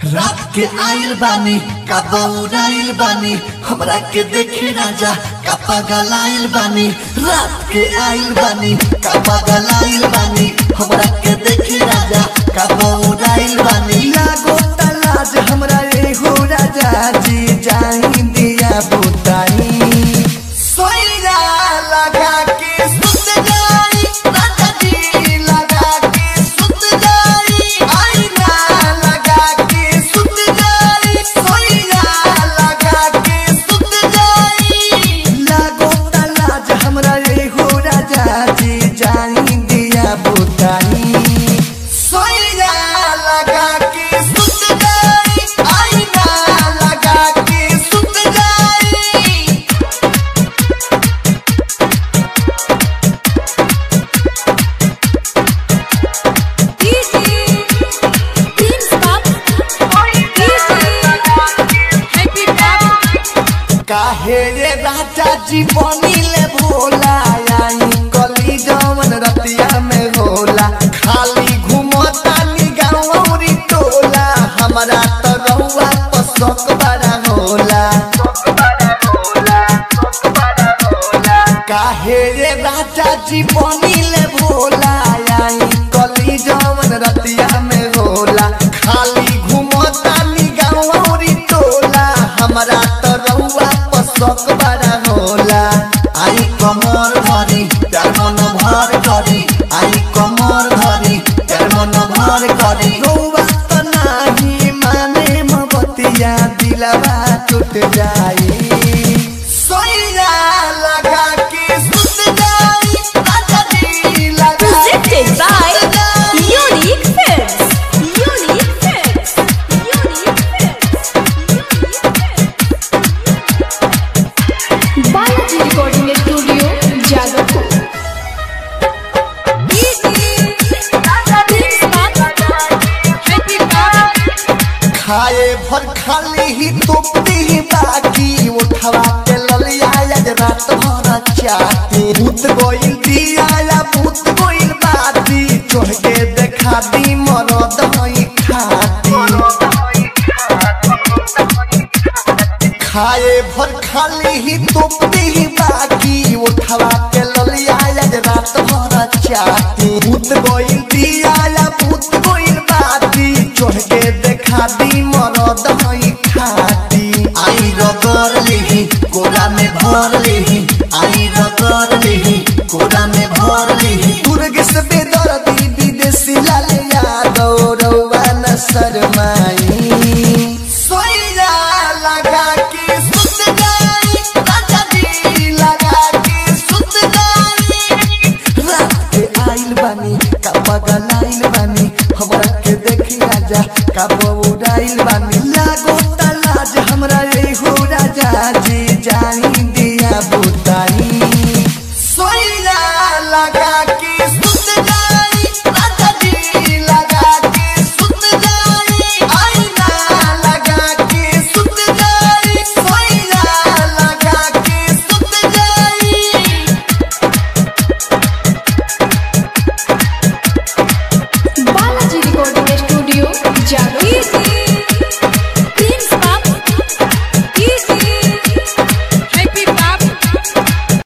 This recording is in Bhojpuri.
रात के आइल बानी का बौराइल बानी हमरा के देखे राजा का पगलाइल बानी रात के आइल बानी का पगलाइल बानी हमरा के देखे राजा का बौराइल बानी लागो तलाज हमरा एहो राजा जी जाई दिया बुताई सोइरा लगा के सुत जाई राजा जी लगा के सुत जाई आईना लगा के सुत जाई सोइरा लगा के सुत जाई लागो तलाज हमरा एहो राजा जी जाई दिया बुताई सोइरा लगा के सुत जाई आईना लगा के सुत जाई काहे रे राजा जी बनिले भोला आई गली जवन रतिया में होला खाली घुमता नी गाँवरी टोला हमरा तो रहुआ पसक बड़ा होला काहे रे राजा जी बनिले भोला आई गली जवन रतिया में होला खाली घुमता नी गाँवरी टोला हमरा तो रहुआ पसक बड़ा होला आई कमर धरी प्यार मन भर करी आई कमर धरी प्यार मन भर करी रहुआ तो नाही माने मबतिया दिलवा टूट जाई सोइरा लगा के सुत जाई राजा जी लगा Presented by Unique Films. Unique Films. Unique Films. Balaji Recording Studio, Jagapur. खाए भर खाली ही तुपती बाकी उठवा के ललिया आज रात भर चाहती भूत गोइल दिया या भूत गोइल बाती चढ़ के देखा दी मरद हई खाती खाए भर खाली ही तुपती बाकी उठवा के ललिया आज रात भर चाहती भूत गोइल दिया या भूत गोइल बाती चढ़ के देखा दी मरद हई खाती आई रगड़ लेही कोरा में भर लेही आई रगड़ लेही कोरा में भर लेही दुर्ग से बेदर्दी विदेशी लाल यादव रउआ न शरमाई सोइरा लगा के सुत जाई राजा जी लगा के सुत जाई रात के आइल बानी का पगलाइल बानी हमरा के देखी राजा का